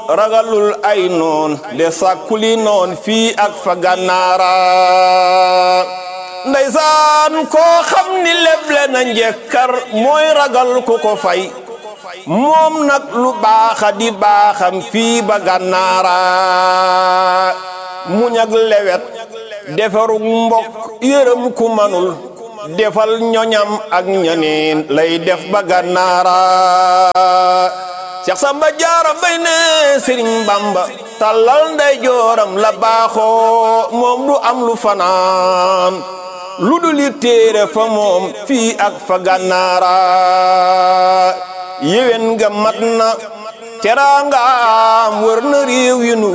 ragalul ay noon de sàkkuli noon fii ak fa gànnaara ndeysaan koo xam ni leble na njekkar mooy ragal ku ko fay moom nag lu baaxa di baaxam fii ba gànnaara muñ ak lewet defarug mbokk yërëm ku manul defal ñoñam ak ñaneen lay def ba gànnaara Seex Samba Jaara Mbay ne Sëriñ Bamba tallal nday jooram la baaxoo moom du am lu fanaan lu dul li téere fa moom fii ak fa gànnaara yéwén nga mat na teraangaam wër na réew yi nu